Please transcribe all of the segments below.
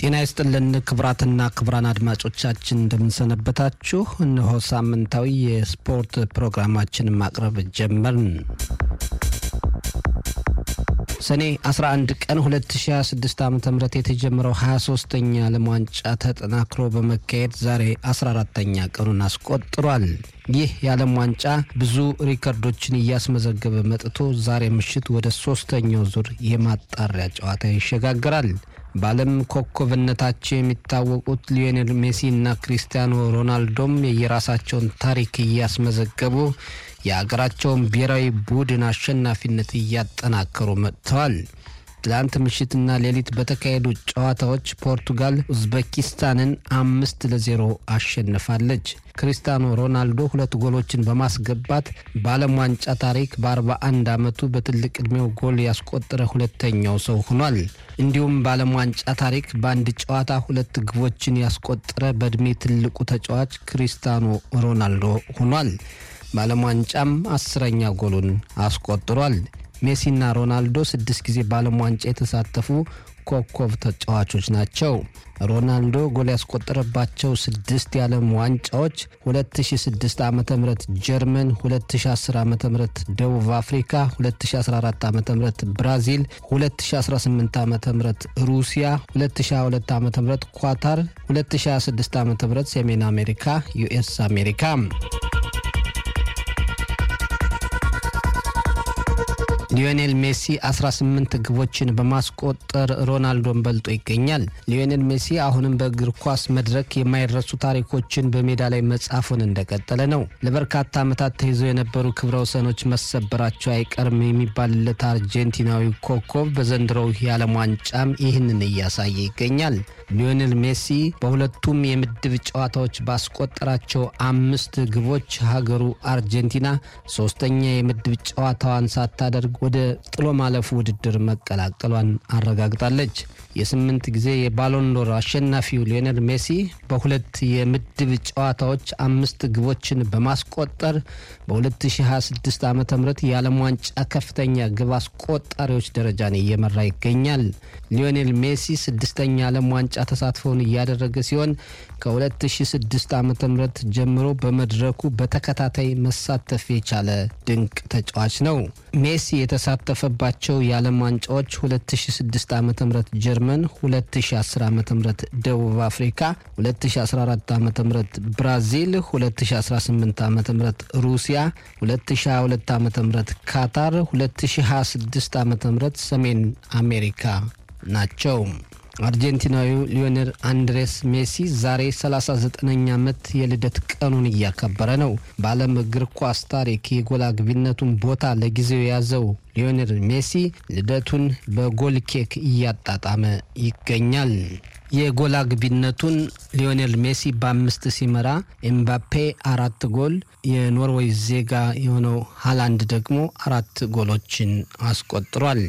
ጤና ይስጥልን ክቡራትና ክቡራን አድማጮቻችን እንደምንሰነበታችሁ። እነሆ ሳምንታዊ የስፖርት ፕሮግራማችንን ማቅረብ ጀመርን። ሰኔ 11 ቀን 2026 ዓ ም የተጀመረው 23ተኛ ዓለም ዋንጫ ተጠናክሮ በመካሄድ ዛሬ 14ተኛ ቀኑን አስቆጥሯል። ይህ የዓለም ዋንጫ ብዙ ሪከርዶችን እያስመዘገበ መጥቶ ዛሬ ምሽት ወደ ሶስተኛው ዙር የማጣሪያ ጨዋታ ይሸጋግራል። በዓለም ኮከብነታቸው የሚታወቁት ሊዮኔል ሜሲ እና ክሪስቲያኖ ሮናልዶም የየራሳቸውን ታሪክ እያስመዘገቡ የአገራቸውን ብሔራዊ ቡድን አሸናፊነት እያጠናከሩ መጥተዋል። ትላንት ምሽትና ሌሊት በተካሄዱ ጨዋታዎች ፖርቱጋል ኡዝቤኪስታንን አምስት ለዜሮ አሸንፋለች። ክሪስቲያኖ ሮናልዶ ሁለት ጎሎችን በማስገባት በዓለም ዋንጫ ታሪክ በ41 ዓመቱ በትልቅ ዕድሜው ጎል ያስቆጠረ ሁለተኛው ሰው ሆኗል። እንዲሁም በዓለም ዋንጫ ታሪክ በአንድ ጨዋታ ሁለት ግቦችን ያስቆጠረ በዕድሜ ትልቁ ተጫዋች ክሪስቲያኖ ሮናልዶ ሆኗል። በዓለም ዋንጫም አስረኛ ጎሉን አስቆጥሯል። ሜሲና ሮናልዶ ስድስት ጊዜ በዓለም ዋንጫ የተሳተፉ ኮከብ ተጫዋቾች ናቸው። ሮናልዶ ጎል ያስቆጠረባቸው ስድስት የዓለም ዋንጫዎች 2006 ዓ ም ጀርመን፣ 2010 ዓ ም ደቡብ አፍሪካ፣ 2014 ዓ ም ብራዚል፣ 2018 ዓ ም ሩሲያ፣ 2022 ዓ ም ኳታር፣ 2026 ዓ ም ሰሜን አሜሪካ ዩኤስ አሜሪካ ሊዮኔል ሜሲ 18 ግቦችን በማስቆጠር ሮናልዶን በልጦ ይገኛል። ሊዮኔል ሜሲ አሁንም በእግር ኳስ መድረክ የማይረሱ ታሪኮችን በሜዳ ላይ መጻፉን እንደቀጠለ ነው። ለበርካታ ዓመታት ተይዘው የነበሩ ክብረ ወሰኖች መሰበራቸው አይቀርም የሚባልለት አርጀንቲናዊ ኮከብ በዘንድሮው የዓለም ዋንጫም ይህንን እያሳየ ይገኛል። ሊዮኔል ሜሲ በሁለቱም የምድብ ጨዋታዎች ባስቆጠራቸው አምስት ግቦች ሀገሩ አርጀንቲና ሶስተኛ የምድብ ጨዋታዋን ሳታደርግ ወደ ጥሎ ማለፉ ውድድር መቀላቀሏን አረጋግጣለች። የስምንት ጊዜ የባሎንዶር አሸናፊው ሊዮኔል ሜሲ በሁለት የምድብ ጨዋታዎች አምስት ግቦችን በማስቆጠር በ2026 ዓ ም የዓለም ዋንጫ ከፍተኛ ግብ አስቆጣሪዎች ደረጃን እየመራ ይገኛል። ሊዮኔል ሜሲ ስድስተኛ ዓለም ዋንጫ ተሳትፎውን እያደረገ ሲሆን ከ2006 ዓ ም ጀምሮ በመድረኩ በተከታታይ መሳተፍ የቻለ ድንቅ ተጫዋች ነው። ሜሲ የተሳተፈባቸው የዓለም ዋንጫዎች 2006 ዓ ም ጀርመን፣ 2010 ዓ ም ደቡብ አፍሪካ፣ 2014 ዓ ም ብራዚል፣ 2018 ዓ ም ሩሲያ፣ 2022 ዓ ም ካታር፣ 2026 ዓ ም ሰሜን አሜሪካ ናቸው። አርጀንቲናዊው ሊዮኔል አንድሬስ ሜሲ ዛሬ 39ኛ ዓመት የልደት ቀኑን እያከበረ ነው። በዓለም እግር ኳስ ታሪክ የጎል አግቢነቱን ቦታ ለጊዜው የያዘው ሊዮኔል ሜሲ ልደቱን በጎል ኬክ እያጣጣመ ይገኛል። የጎል አግቢነቱን ሊዮኔል ሜሲ በአምስት ሲመራ ኤምባፔ አራት ጎል፣ የኖርዌይ ዜጋ የሆነው ሃላንድ ደግሞ አራት ጎሎችን አስቆጥሯል።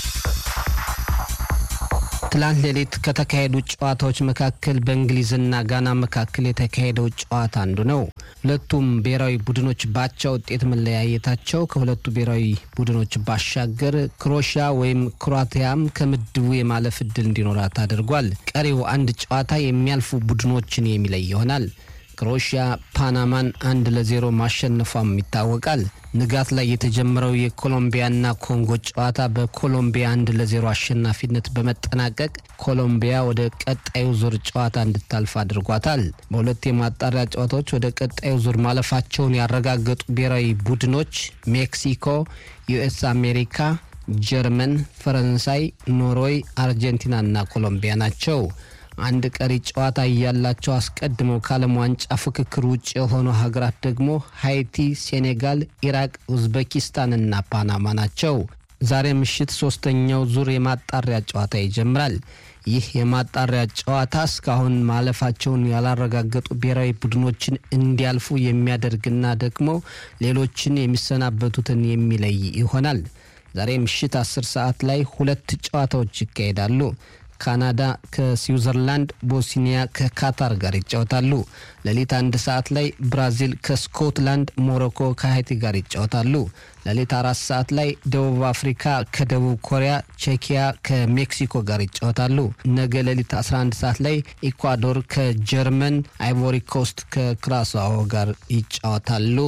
ትላንት ሌሊት ከተካሄዱ ጨዋታዎች መካከል በእንግሊዝና ጋና መካከል የተካሄደው ጨዋታ አንዱ ነው። ሁለቱም ብሔራዊ ቡድኖች ባቻ ውጤት መለያየታቸው ከሁለቱ ብሔራዊ ቡድኖች ባሻገር ክሮሺያ ወይም ክሮአቲያም ከምድቡ የማለፍ እድል እንዲኖራት አድርጓል። ቀሪው አንድ ጨዋታ የሚያልፉ ቡድኖችን የሚለይ ይሆናል። ክሮሺያ ፓናማን አንድ ለዜሮ ማሸነፏም ይታወቃል። ንጋት ላይ የተጀመረው የኮሎምቢያና ኮንጎ ጨዋታ በኮሎምቢያ አንድ ለዜሮ አሸናፊነት በመጠናቀቅ ኮሎምቢያ ወደ ቀጣዩ ዙር ጨዋታ እንድታልፍ አድርጓታል። በሁለት የማጣሪያ ጨዋታዎች ወደ ቀጣዩ ዙር ማለፋቸውን ያረጋገጡ ብሔራዊ ቡድኖች ሜክሲኮ፣ ዩኤስ አሜሪካ፣ ጀርመን፣ ፈረንሳይ፣ ኖርዌይ፣ አርጀንቲናና ኮሎምቢያ ናቸው። አንድ ቀሪ ጨዋታ እያላቸው አስቀድመው ከዓለም ዋንጫ ፍክክር ውጭ የሆኑ ሀገራት ደግሞ ሃይቲ፣ ሴኔጋል፣ ኢራቅ፣ ኡዝቤኪስታንና ፓናማ ናቸው። ዛሬ ምሽት ሶስተኛው ዙር የማጣሪያ ጨዋታ ይጀምራል። ይህ የማጣሪያ ጨዋታ እስካሁን ማለፋቸውን ያላረጋገጡ ብሔራዊ ቡድኖችን እንዲያልፉ የሚያደርግና ደግሞ ሌሎችን የሚሰናበቱትን የሚለይ ይሆናል። ዛሬ ምሽት አስር ሰዓት ላይ ሁለት ጨዋታዎች ይካሄዳሉ። ካናዳ ከስዊዘርላንድ፣ ቦስኒያ ከካታር ጋር ይጫወታሉ። ሌሊት አንድ ሰዓት ላይ ብራዚል ከስኮትላንድ፣ ሞሮኮ ከሀይቲ ጋር ይጫወታሉ። ሌሊት አራት ሰዓት ላይ ደቡብ አፍሪካ ከደቡብ ኮሪያ፣ ቼኪያ ከሜክሲኮ ጋር ይጫወታሉ። ነገ ሌሊት 11 ሰዓት ላይ ኢኳዶር ከጀርመን፣ አይቮሪ ኮስት ከክራስዋሆ ጋር ይጫወታሉ።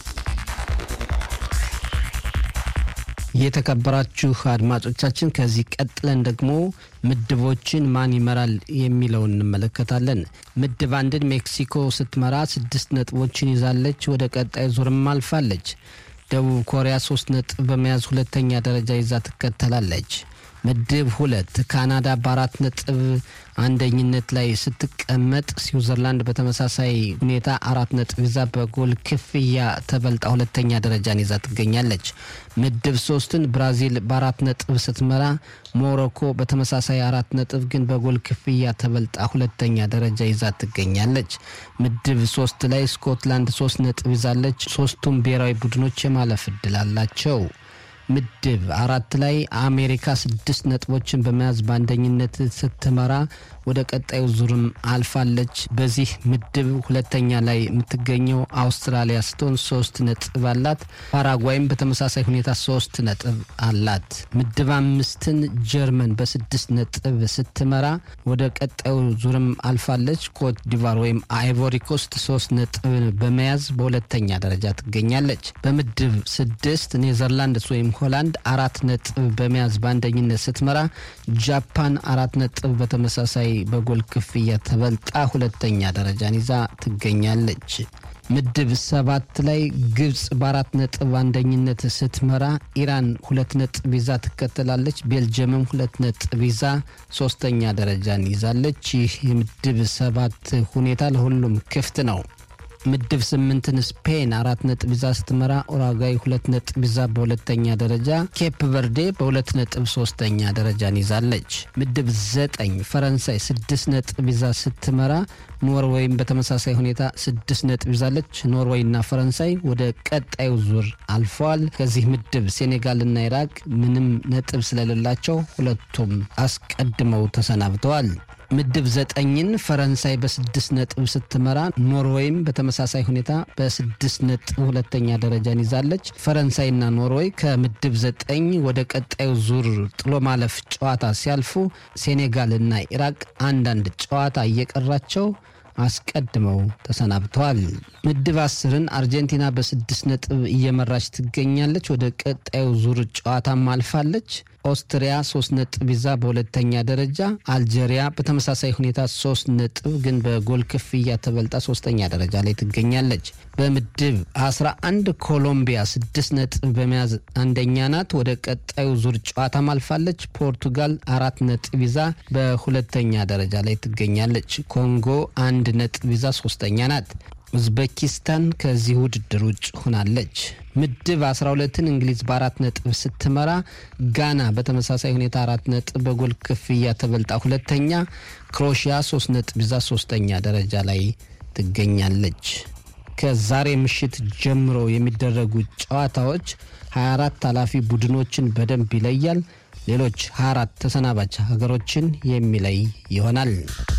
የተከበራችሁ አድማጮቻችን ከዚህ ቀጥለን ደግሞ ምድቦችን ማን ይመራል የሚለውን እንመለከታለን። ምድብ አንድን ሜክሲኮ ስትመራ ስድስት ነጥቦችን ይዛለች። ወደ ቀጣይ ዙርም አልፋለች። ደቡብ ኮሪያ ሶስት ነጥብ በመያዝ ሁለተኛ ደረጃ ይዛ ትከተላለች። ምድብ ሁለት ካናዳ በአራት ነጥብ አንደኝነት ላይ ስትቀመጥ ስዊዘርላንድ በተመሳሳይ ሁኔታ አራት ነጥብ ይዛ በጎል ክፍያ ተበልጣ ሁለተኛ ደረጃን ይዛ ትገኛለች። ምድብ ሶስትን ብራዚል በአራት ነጥብ ስትመራ ሞሮኮ በተመሳሳይ አራት ነጥብ ግን በጎል ክፍያ ተበልጣ ሁለተኛ ደረጃ ይዛ ትገኛለች። ምድብ ሶስት ላይ ስኮትላንድ ሶስት ነጥብ ይዛለች። ሶስቱም ብሔራዊ ቡድኖች የማለፍ እድል አላቸው። ምድብ አራት ላይ አሜሪካ ስድስት ነጥቦችን በመያዝ በአንደኝነት ስትመራ ወደ ቀጣዩ ዙርም አልፋለች። በዚህ ምድብ ሁለተኛ ላይ የምትገኘው አውስትራሊያ ስትሆን ሶስት ነጥብ አላት። ፓራጓይም በተመሳሳይ ሁኔታ ሶስት ነጥብ አላት። ምድብ አምስትን ጀርመን በስድስት ነጥብ ስትመራ ወደ ቀጣዩ ዙርም አልፋለች። ኮት ዲቫር ወይም አይቮሪ ኮስት ሶስት ነጥብ በመያዝ በሁለተኛ ደረጃ ትገኛለች። በምድብ ስድስት ኔዘርላንድስ ወይም ሆላንድ አራት ነጥብ በመያዝ በአንደኝነት ስትመራ ጃፓን አራት ነጥብ በተመሳሳይ በጎል ክፍያ ተበልጣ ሁለተኛ ደረጃን ይዛ ትገኛለች። ምድብ ሰባት ላይ ግብጽ በአራት ነጥብ አንደኝነት ስትመራ ኢራን ሁለት ነጥብ ይዛ ትከተላለች። ቤልጅየምም ሁለት ነጥብ ይዛ ሶስተኛ ደረጃን ይዛለች። ይህ የምድብ ሰባት ሁኔታ ለሁሉም ክፍት ነው። ምድብ ስምንትን ስፔን አራት ነጥብ ይዛ ስትመራ ኡራጓይ ሁለት ነጥብ ይዛ በሁለተኛ ደረጃ፣ ኬፕ ቨርዴ በሁለት ነጥብ ሶስተኛ ደረጃን ይዛለች። ምድብ ዘጠኝ ፈረንሳይ ስድስት ነጥብ ይዛ ስትመራ ኖርዌይም በተመሳሳይ ሁኔታ ስድስት ነጥብ ይዛለች። ኖርዌይና ፈረንሳይ ወደ ቀጣዩ ዙር አልፈዋል። ከዚህ ምድብ ሴኔጋልና ኢራቅ ምንም ነጥብ ስለሌላቸው ሁለቱም አስቀድመው ተሰናብተዋል። ምድብ ዘጠኝን ፈረንሳይ በስድስት ነጥብ ስትመራ ኖርዌይም በተመሳሳይ ሁኔታ በስድስት ነጥብ ሁለተኛ ደረጃን ይዛለች። ፈረንሳይና ኖርዌይ ከምድብ ዘጠኝ ወደ ቀጣዩ ዙር ጥሎ ማለፍ ጨዋታ ሲያልፉ ሴኔጋልና ኢራቅ አንዳንድ ጨዋታ እየቀራቸው አስቀድመው ተሰናብተዋል። ምድብ አስርን አርጀንቲና በስድስት ነጥብ እየመራች ትገኛለች። ወደ ቀጣዩ ዙር ጨዋታም አልፋለች። ኦስትሪያ ሶስት ነጥብ ይዛ በሁለተኛ ደረጃ፣ አልጄሪያ በተመሳሳይ ሁኔታ ሶስት ነጥብ ግን በጎል ክፍያ ተበልጣ ሶስተኛ ደረጃ ላይ ትገኛለች። በምድብ 11 ኮሎምቢያ ስድስት ነጥብ በመያዝ አንደኛ ናት። ወደ ቀጣዩ ዙር ጨዋታም አልፋለች። ፖርቱጋል አራት ነጥብ ይዛ በሁለተኛ ደረጃ ላይ ትገኛለች። ኮንጎ አንድ ነጥብ ይዛ ሶስተኛ ናት። ኡዝቤኪስታን ከዚህ ውድድር ውጭ ሆናለች። ምድብ 12ን እንግሊዝ በአራት ነጥብ ስትመራ ጋና በተመሳሳይ ሁኔታ አራት ነጥብ በጎል ክፍያ ተበልጣ ሁለተኛ፣ ክሮሺያ ሶስት ነጥብ ይዛ ሶስተኛ ደረጃ ላይ ትገኛለች። ከዛሬ ምሽት ጀምሮ የሚደረጉ ጨዋታዎች 24 ኃላፊ ቡድኖችን በደንብ ይለያል። ሌሎች 24 ተሰናባች ሀገሮችን የሚለይ ይሆናል።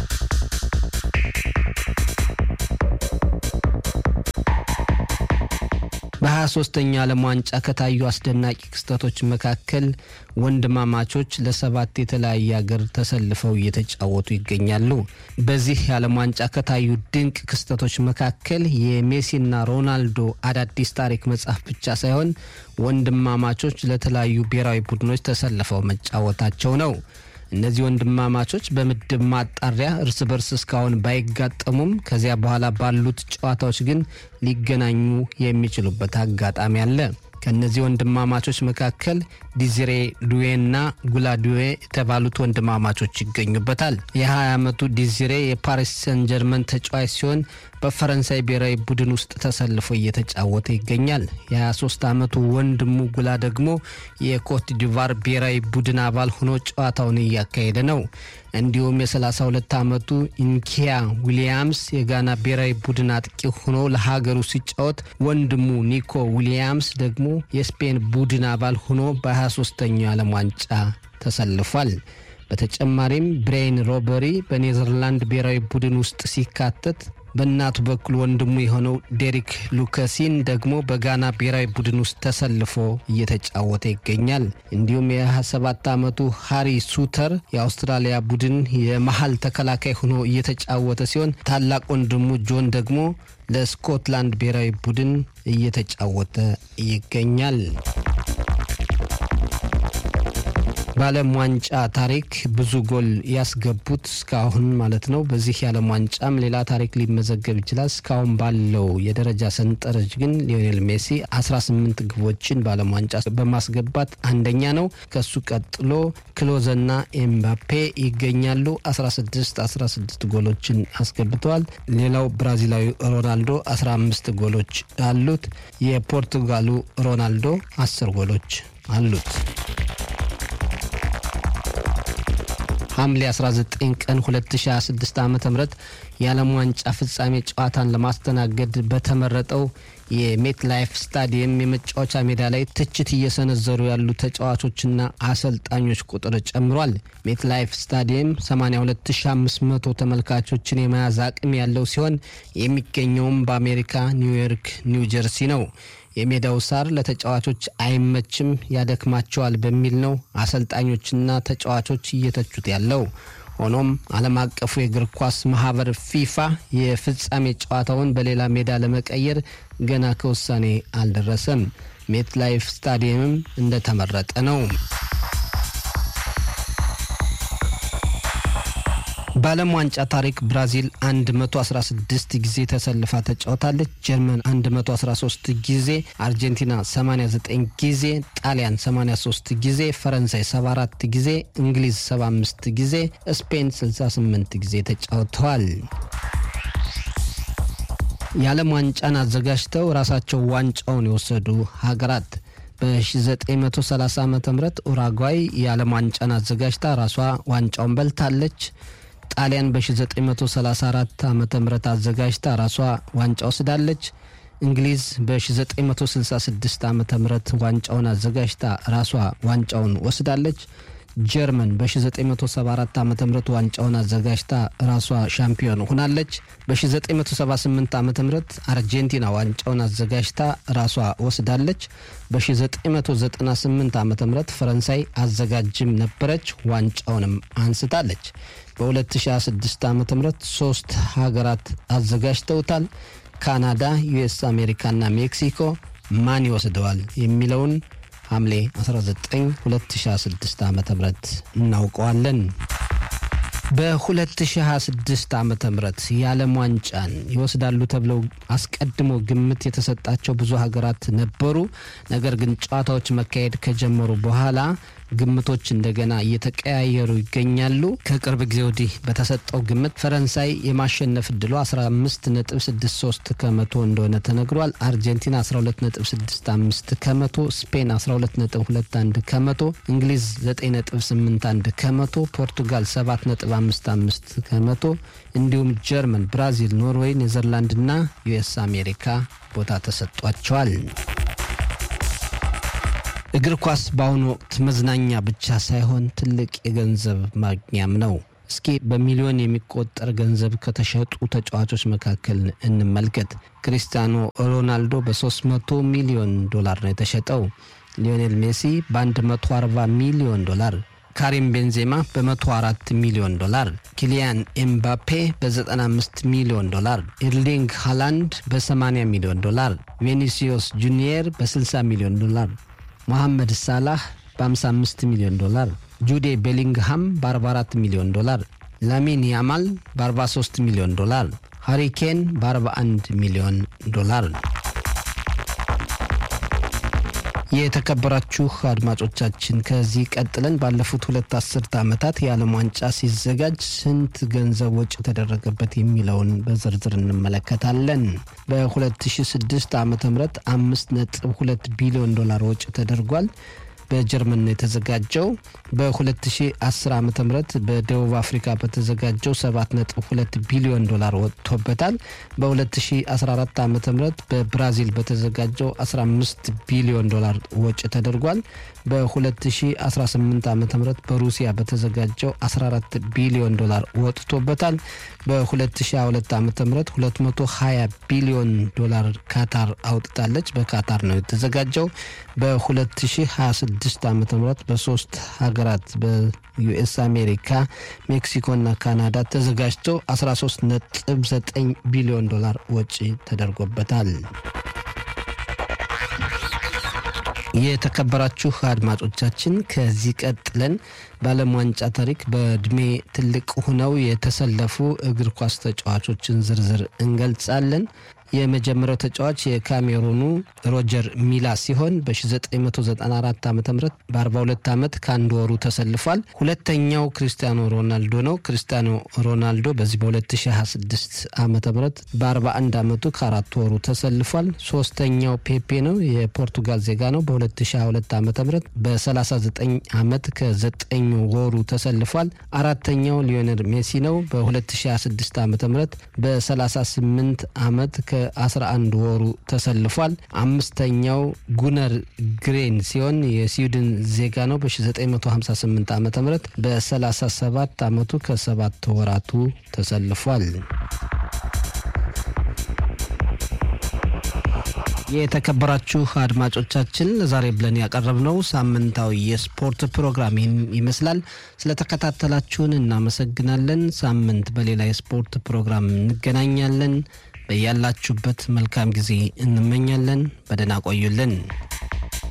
በ23ኛ ዓለም ዋንጫ ከታዩ አስደናቂ ክስተቶች መካከል ወንድማማቾች ለሰባት የተለያየ ሀገር ተሰልፈው እየተጫወቱ ይገኛሉ። በዚህ የዓለም ዋንጫ ከታዩ ድንቅ ክስተቶች መካከል የሜሲና ሮናልዶ አዳዲስ ታሪክ መጽሐፍ ብቻ ሳይሆን ወንድማማቾች ለተለያዩ ብሔራዊ ቡድኖች ተሰልፈው መጫወታቸው ነው። እነዚህ ወንድማማቾች በምድብ ማጣሪያ እርስ በርስ እስካሁን ባይጋጠሙም ከዚያ በኋላ ባሉት ጨዋታዎች ግን ሊገናኙ የሚችሉበት አጋጣሚ አለ። ከእነዚህ ወንድማማቾች መካከል ዲዚሬ ዱዌና ጉላዱዌ የተባሉት ወንድማማቾች ይገኙበታል። የ20 ዓመቱ ዲዚሬ የፓሪስ ሰን ጀርመን ተጫዋች ሲሆን በፈረንሳይ ብሔራዊ ቡድን ውስጥ ተሰልፎ እየተጫወተ ይገኛል። የ23 ዓመቱ ወንድሙ ጉላ ደግሞ የኮት ዲቫር ብሔራዊ ቡድን አባል ሆኖ ጨዋታውን እያካሄደ ነው። እንዲሁም የ32 ዓመቱ ኢንኪያ ዊሊያምስ የጋና ብሔራዊ ቡድን አጥቂ ሆኖ ለሀገሩ ሲጫወት፣ ወንድሙ ኒኮ ዊሊያምስ ደግሞ የስፔን ቡድን አባል ሆኖ በ23ኛው የዓለም ዋንጫ ተሰልፏል። በተጨማሪም ብሬይን ሮበሪ በኔዘርላንድ ብሔራዊ ቡድን ውስጥ ሲካተት በእናቱ በኩል ወንድሙ የሆነው ዴሪክ ሉከሲን ደግሞ በጋና ብሔራዊ ቡድን ውስጥ ተሰልፎ እየተጫወተ ይገኛል። እንዲሁም የ27 ዓመቱ ሃሪ ሱተር የአውስትራሊያ ቡድን የመሀል ተከላካይ ሆኖ እየተጫወተ ሲሆን ታላቅ ወንድሙ ጆን ደግሞ ለስኮትላንድ ብሔራዊ ቡድን እየተጫወተ ይገኛል። በዓለም ዋንጫ ታሪክ ብዙ ጎል ያስገቡት እስካሁን ማለት ነው። በዚህ የዓለም ዋንጫም ሌላ ታሪክ ሊመዘገብ ይችላል። እስካሁን ባለው የደረጃ ሰንጠረዥ ግን ሊዮኔል ሜሲ 18 ግቦችን በዓለም ዋንጫ በማስገባት አንደኛ ነው። ከሱ ቀጥሎ ክሎዘና ኤምባፔ ይገኛሉ። 16 16 ጎሎችን አስገብተዋል። ሌላው ብራዚላዊ ሮናልዶ 15 ጎሎች አሉት። የፖርቱጋሉ ሮናልዶ 10 ጎሎች አሉት። ሐምሌ 19 ቀን 2026 ዓ ም የዓለም ዋንጫ ፍጻሜ ጨዋታን ለማስተናገድ በተመረጠው የሜት ላይፍ ስታዲየም የመጫወቻ ሜዳ ላይ ትችት እየሰነዘሩ ያሉ ተጫዋቾችና አሰልጣኞች ቁጥር ጨምሯል። ሜት ላይፍ ስታዲየም 82500 ተመልካቾችን የመያዝ አቅም ያለው ሲሆን የሚገኘውም በአሜሪካ ኒውዮርክ ኒው ጀርሲ ነው። የሜዳው ሳር ለተጫዋቾች አይመችም፣ ያደክማቸዋል በሚል ነው አሰልጣኞችና ተጫዋቾች እየተቹት ያለው። ሆኖም ዓለም አቀፉ የእግር ኳስ ማህበር ፊፋ የፍጻሜ ጨዋታውን በሌላ ሜዳ ለመቀየር ገና ከውሳኔ አልደረሰም። ሜት ላይፍ ስታዲየምም እንደተመረጠ ነው። በዓለም ዋንጫ ታሪክ ብራዚል 116 ጊዜ ተሰልፋ ተጫውታለች። ጀርመን 113 ጊዜ፣ አርጀንቲና 89 ጊዜ፣ ጣሊያን 83 ጊዜ፣ ፈረንሳይ 74 ጊዜ፣ እንግሊዝ 75 ጊዜ፣ ስፔን 68 ጊዜ ተጫውተዋል። የዓለም ዋንጫን አዘጋጅተው ራሳቸው ዋንጫውን የወሰዱ ሀገራት በ1930 ዓ ም ኡራጓይ የዓለም ዋንጫን አዘጋጅታ ራሷ ዋንጫውን በልታለች። ጣሊያን በ1934 ዓ ም አዘጋጅታ ራሷ ዋንጫ ወስዳለች። እንግሊዝ በ1966 ዓ ም ዋንጫውን አዘጋጅታ ራሷ ዋንጫውን ወስዳለች። ጀርመን በ1974 ዓ ም ዋንጫውን አዘጋጅታ ራሷ ሻምፒዮን ሆናለች። በ1978 ዓ ም አርጀንቲና ዋንጫውን አዘጋጅታ ራሷ ወስዳለች። በ1998 ዓ ም ፈረንሳይ አዘጋጅም ነበረች፣ ዋንጫውንም አንስታለች። በ2026 ዓ ም ሶስት ሀገራት አዘጋጅተውታል። ካናዳ፣ ዩኤስ አሜሪካና ሜክሲኮ ማን ይወስደዋል የሚለውን ሐምሌ 19 2026 ዓ ም እናውቀዋለን። በ2026 ዓ ም የዓለም ዋንጫን ይወስዳሉ ተብለው አስቀድሞ ግምት የተሰጣቸው ብዙ ሀገራት ነበሩ። ነገር ግን ጨዋታዎች መካሄድ ከጀመሩ በኋላ ግምቶች እንደገና እየተቀያየሩ ይገኛሉ። ከቅርብ ጊዜ ወዲህ በተሰጠው ግምት ፈረንሳይ የማሸነፍ እድሏ 15.63 ከመቶ እንደሆነ ተነግሯል። አርጀንቲና 12.65 ከመቶ፣ ስፔን 12.21 ከመቶ፣ እንግሊዝ 9.81 ከመቶ፣ ፖርቱጋል 7.55 ከመቶ እንዲሁም ጀርመን፣ ብራዚል፣ ኖርዌይ፣ ኔዘርላንድና ዩኤስ አሜሪካ ቦታ ተሰጧቸዋል። እግር ኳስ በአሁኑ ወቅት መዝናኛ ብቻ ሳይሆን ትልቅ የገንዘብ ማግኛም ነው። እስኪ በሚሊዮን የሚቆጠር ገንዘብ ከተሸጡ ተጫዋቾች መካከል እንመልከት። ክሪስቲያኖ ሮናልዶ በ300 ሚሊዮን ዶላር ነው የተሸጠው። ሊዮኔል ሜሲ በ140 ሚሊዮን ዶላር፣ ካሪም ቤንዜማ በ104 ሚሊዮን ዶላር፣ ኪሊያን ኤምባፔ በ95 ሚሊዮን ዶላር፣ ኤርሊንግ ሃላንድ በ80 ሚሊዮን ዶላር፣ ቬኒሲዮስ ጁኒየር በ60 ሚሊዮን ዶላር መሐመድ ሳላህ በ55 ሚሊዮን ዶላር፣ ጁዴ ቤሊንግሃም በ44 ሚሊዮን ዶላር፣ ላሚን ያማል በ43 ሚሊዮን ዶላር፣ ሃሪኬን በ41 ሚሊዮን ዶላር። የተከበራችሁ አድማጮቻችን ከዚህ ቀጥለን ባለፉት ሁለት አስርተ ዓመታት የዓለም ዋንጫ ሲዘጋጅ ስንት ገንዘብ ወጪ ተደረገበት የሚለውን በዝርዝር እንመለከታለን። በ2006 ዓ ም አምስት ነጥብ ሁለት ቢሊዮን ዶላር ወጪ ተደርጓል። በጀርመን ነው የተዘጋጀው። በ2010 ዓ ም በደቡብ አፍሪካ በተዘጋጀው 7.2 ቢሊዮን ዶላር ወጥቶበታል። በ2014 ዓ ም በብራዚል በተዘጋጀው 15 ቢሊዮን ዶላር ወጪ ተደርጓል። በ2018 ዓ ም በሩሲያ በተዘጋጀው 14 ቢሊዮን ዶላር ወጥቶበታል። በ2022 ዓ ም 220 ቢሊዮን ዶላር ካታር አውጥታለች። በካታር ነው የተዘጋጀው። በ2026 ዓ ም በሶስት ሀገራት በዩኤስ አሜሪካ፣ ሜክሲኮና ካናዳ ተዘጋጅቶ 13.9 ቢሊዮን ዶላር ወጪ ተደርጎበታል። የተከበራችሁ አድማጮቻችን ከዚህ ቀጥለን በዓለም ዋንጫ ታሪክ በእድሜ ትልቅ ሆነው የተሰለፉ እግር ኳስ ተጫዋቾችን ዝርዝር እንገልጻለን። የመጀመሪያው ተጫዋች የካሜሩኑ ሮጀር ሚላ ሲሆን በ1994 ዓ ም በ42 ዓመት ከአንድ ወሩ ተሰልፏል። ሁለተኛው ክሪስቲያኖ ሮናልዶ ነው። ክሪስቲያኖ ሮናልዶ በዚህ በ2026 ዓ ም በ41 ዓመቱ ከአራት ወሩ ተሰልፏል። ሶስተኛው ፔፔ ነው። የፖርቱጋል ዜጋ ነው። በ2022 ዓ ም በ39 ዓመት ከ9 ወሩ ተሰልፏል። አራተኛው ሊዮኔል ሜሲ ነው። በ2026 ዓ ም በ38 ዓመት ከ11 ወሩ ተሰልፏል። አምስተኛው ጉነር ግሬን ሲሆን የስዊድን ዜጋ ነው። በ1958 ዓ ም በ37 ዓመቱ ከሰባት ወራቱ ተሰልፏል። የተከበራችሁ አድማጮቻችን ዛሬ ብለን ያቀረብነው ሳምንታዊ የስፖርት ፕሮግራም ይመስላል። ስለተከታተላችሁን እናመሰግናለን። ሳምንት በሌላ የስፖርት ፕሮግራም እንገናኛለን። በያላችሁበት መልካም ጊዜ እንመኛለን። በደህና ቆዩልን።